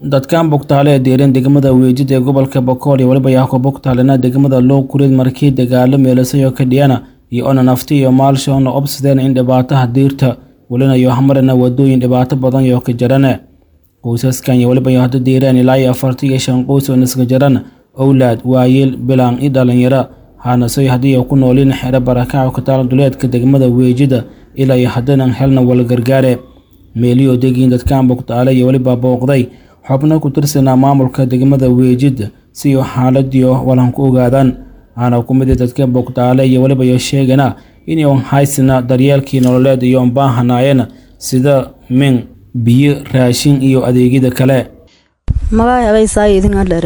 dadkan bogtaale ee deeran degmada weejid ee gobolka bokool iyo weliba yaako bogtaalena degmada loo kureed markii dagaalo meelasayo ka dhiyana iyo ona nafti iyo maalshoona obsadeen in dhibaataha diirta welinayo hamarana wadooyin dhibaato badan yoo ka jarane qoysaskan iyo weliba hada deeraan ilaa iyo afartan iyo shan qoys oo niska jaran owlaad waayeel bilaan i dhalinyaro haanasoy haddii ay ku nooliin xero barakaca kataal duleedka degmada weejida ilaa iyo haddanan helna walgargaare meeliyoo degiin dadkan bogtaale iyo weliba booqday xubno ku tirsanaa maamulka degmada weejid si uu xaaladii walan ku ogaadaan aana ku mid dadka bogtaale iyo weliba yo sheegana inay haysana daryeelkii nololeed iyo baahanaayeen sida min biyo raashin iyo adeegyada kale magaay habaysaay idinga dhere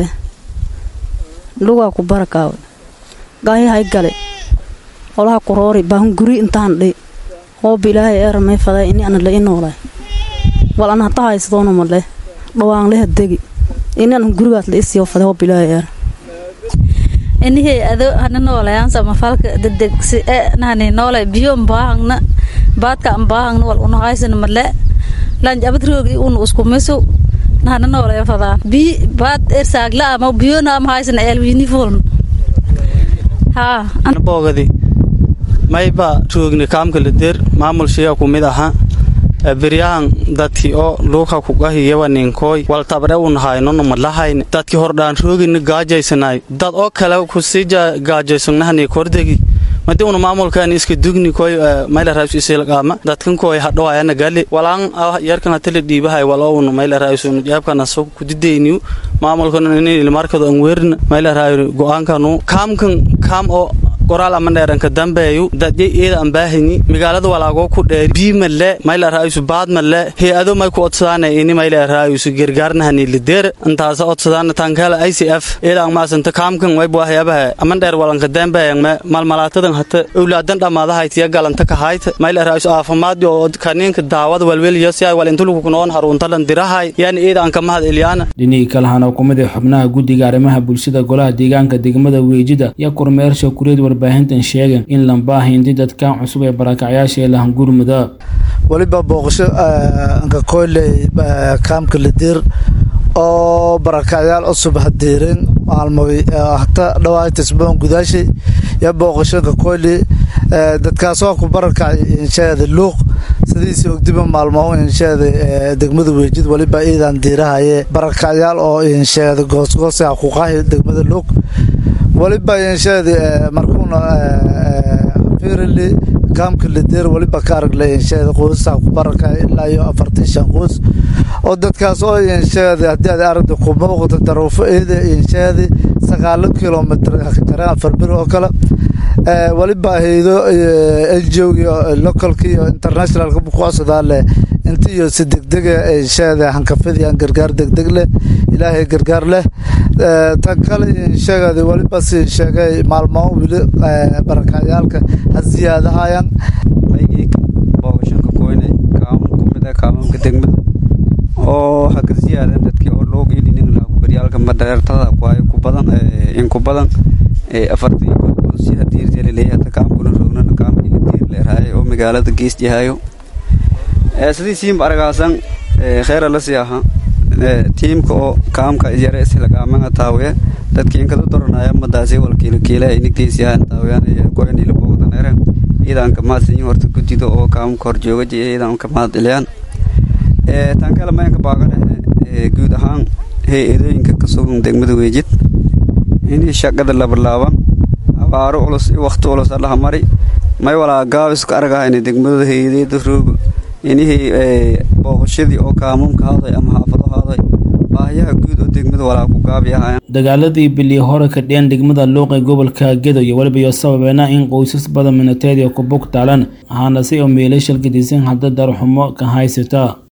lugaa ku barakaawe gaahi hay gale olaha kuroori baahun guri intaan dhi hooba ilaahay eera may faday ini ana la i noolay wal ana hata haysadoona male dhawaan leha degi ini ana gurigaas la isiyo faday hooba ilaahay eera inihii ado hana noolayaansa mafalka dedegsi e nahani noolay biyo mbaahangna baadka mbaahangna wal una haysana male lanj abad roogi una uskumisu nahana noolaya fadaan bi baad ersaagla ama biyona ama haysana eelwiini fuln haa boogadi mayba roogni kaamkala der maamulshiya ku mid aha beryahan dadki oo luuka kugahiyawa ninkooy wal tabre un haynona malahayn dadki hordhaan roogini gaajaysanay dad oo kale kusii gaajaysannahani kordegi madi una maamulkan iska dugni koy mayla raayus isilqaama dadkan koy hadhoayana gali walaan yarkan hatali dhiibahay walo un mayla raayus un jaabkana so kudideyniyu maamulkan ini ilmarkado an weerna mayla raayu go'aankanu kaamkan kaam oo qoraal ama dheeranka dambeeyu dadya eeda aan baahanyi magaalada walaagoo ku dheer bii malle mayla raayusu baad malle hay-ado may ku odsadaana ini mayla raayusu gargaarnahani lideer intaasa odsadaana tankala i c f eeda aan maasanta kaamkan waybu waxyaabaha aman dheer walanka dambeeyan me malmalaatadan hata owlaadan dhammaadahaytiya galanta kahayta mayla raayusu aafimaad oo kaniinka daawada walweliyo si ay walintuluku kunoon haruntalan dirahay yaani eeda aan kamahad elyaana dhinihii kalehana ku mid xubnaha guddiga arrimaha bulshada golaha deegaanka degmada weejida iyo kormeersha kureed warbaahintan sheegeen in lambaahinti dadkan cusub ee barakacyaasha ee lahangurmuda weliba booqasho anka koyley kaamka lidir oo barakacyaal cusub hadeereen maalmoy hata dhawaatisboon gudaashay iyo booqashonka koyley dadkaasoo ku barakacay inshaada luuq sidiisii ogdiba maalmo inshaada degmada weejid weliba iidan diirahaye barakacyaal oo inshaada goosgoosa kuqahi degmada luuq weliba inshaada markuuna firili kaamka lideer weliba ka aragle inshaada qoysaha ku barakacay ilaa iyo afartan shan qoys oo dadkaas oo inshaada haddii aad aragda ku muuqata daruufo eeda inshaada sagaalo kilomitr jareen afar bir oo kale weliba haydo ngo iyo localka iyo internationalka kucodsadaa leh inta iyo si degdega inshaada hankafidiyaan gargaar degdeg leh ilaahay gargaar leh tan kale insheegada weliba si sheegay maalmo weli barakacyaalka ha siyaadahayaan boogashanka koyne kaam kumida kaamamka degmada oo haka siyaadan dadkii oo loo geelinin baryaalka madheertada kuhayo ku badan in ku badan afartan iyo kodsi hadiirteelaleeyahay hata kaamkuna roognana kaamkii la diir leeraaye oo magaalada gees yahayo sidii siimba aragaasan kheyra la sii aha tiimka oo kaamka yare islagaamanga taawiye dadki inkada doranaya madaasi walkiilakiila inigtiisiyahan taawiyaan goynila boogdanere iidanka maasinyi horta gudido oo kaamka horjoogaji iidanka maad iliyaan tan kale mayanka baagane guud ahaan hay-adooyinka ka sugan degmada weejid inii shaqada labalaaban abaaro culus iyo wakti culus allaha mari may walaa gaabisku argahayna degmadooda hay-adeeda roogo inihii booqashadii oo kaamumka haaday ama xaafado haaday baahiyaha guud oo degmada walaa ku gaabiyahayan dagaaladii bilii hore ka dhiyeen degmada luuqa gobolka gedo iyo weliba iyo sababeena in qoysas badan minateed iyo ku bog taalan ahaana si oo meelashal gedisan hadda darxumo ka haysata